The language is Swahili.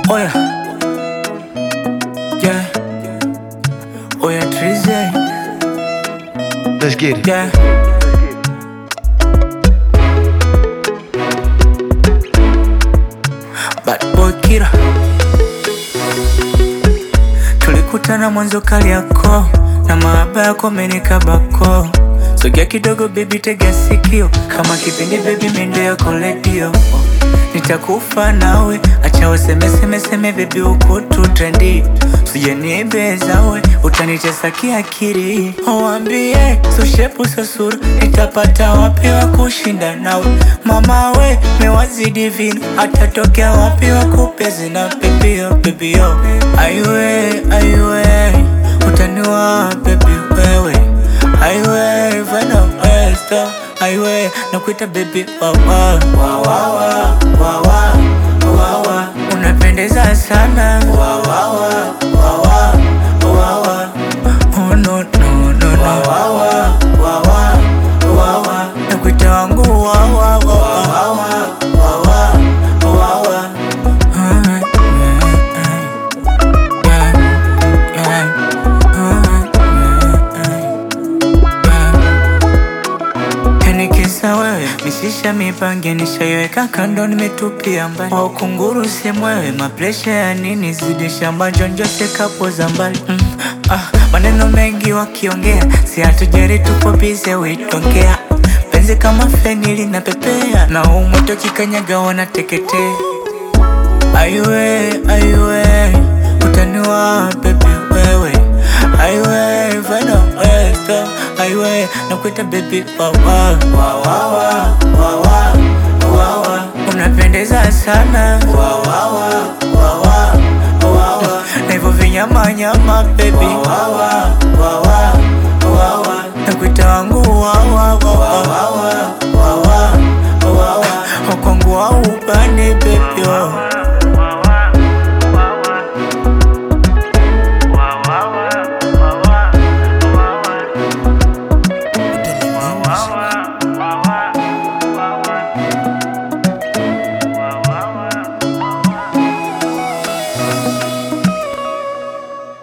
Oh yeah. Yeah. Oh yeah, Trizzy. Let's get it. Yeah. Bad boy Kira. Tulikutana mwanzo Kariakoo na mahaba yako amenikabako. Sogea kidogo baby, tega sikio kama kipindi baby, mendo yako redio. Nitakufa nawe, acha wasemeseme seme baby, uko tu trendi. Usijaniibeza we, utanitesa kiakili. Waambie so shepu so sura, nitapata wapi wa kushinda nawe? Mama we, mewazidi vino, atatokea wapi wa kupezi na pepio pepio? Aiwe aiwe, utaniwa baby wewe Aiwe, vana westo Aiwe, nakuita baby wawa Wawawa, wawa, wawa Unapendeza sana Wawawa, wawa, wawa Oh no, no, no, no Wawawa, wawa, wawa Nakuita wangu wawa, wawa Wawa, wawa Ah, yeah, yeah, yeah. Yani kisa wewe misisha mipange nishaiweka kando, nimetupia mbali wa ukunguru semwewe, mapresha ya nini zidi shamba jonjose kapo za mbali mm. ah, maneno mengi wakiongea, si hatujeri, tupo bize witongea penzi kama feni linapepea na umoto kikanyaga wanateketea Aiwe, aiwe, utaniwa baby wewe Aiwe, vana westo Aiwe, nakuita baby wawa Wawawa, wawa, wawa Unapendeza sana Wawawa, wawa, wawa Na hivyo vinyama nyama baby Wawawa, wawa